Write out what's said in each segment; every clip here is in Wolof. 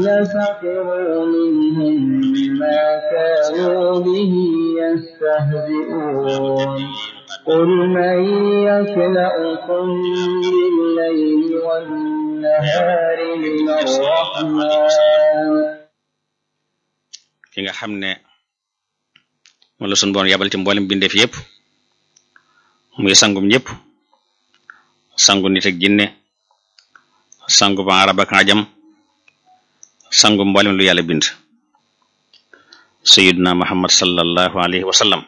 الذين سخروا منهم بما كانوا به يستهزئون قل من يكلأكم بالليل والنهار من الرحمن ki nga xam ne moom la sunu boon yabal ci mboolem bindeef yépp muy sangum ñëpp sangu nit ak jinne sangu ba arab ak ajam sangu mboolem lu yàlla bind sayiduna muhammad sallallahu alayhi wa sallam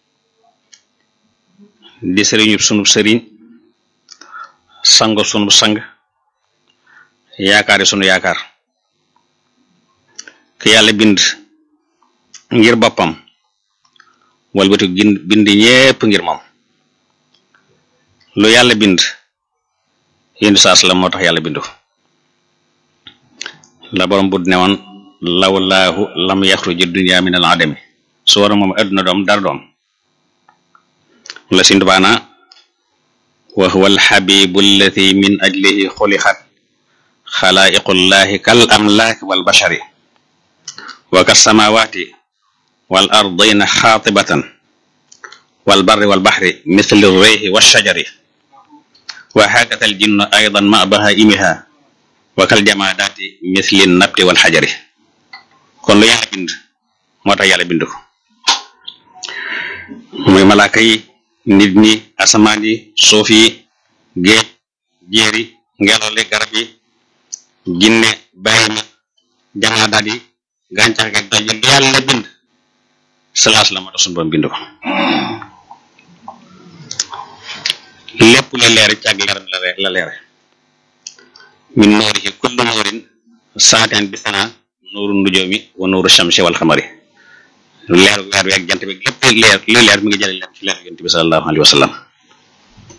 di sëriñu sunub sëriñ sangu sunub sang yaakaari sunu yaakaar ki yàlla bind ngir boppam walbatu bind ñépp ngir moom lu yàlla bind yéndu saas la moo tax yàlla bindu la borom bud ne woon lawlaahu lam yaxruji dunya min al adami su war moom adduna doom dara doom la si ndubaana wa huwa alxabibu allati min ajlihi xulixat xalaiqullahi kal amlaaki wal bashari wa ka samawati wal ardina xaatibatan wal barri wal baxri mithli reyhi wa shajari wa hakata al jinnu aydan ma bahaimiha wa kal jamaadaati mithli nabti wal xajari kon lu yàlla bind moo tax yàlla bind ko muy malaaka yi nit ñi asamaan yi suuf yi géej jéeri ngelaw li garab yi jinne bàyyi na jamaadaat yi gàncax gi doj lu yàlla bind salaas la moo tax sunu borom bind ko lépp lu leer ci ak leeram la leere min nuurihi kullu nuurin saateen bi sana nuuru nujoomi wa nuuru shamsi wal xamari leer weer wi ak jant bi lépp leer lu leer mi ngi jële leer ci leer yonent bi sallallahu alayhi wa sallam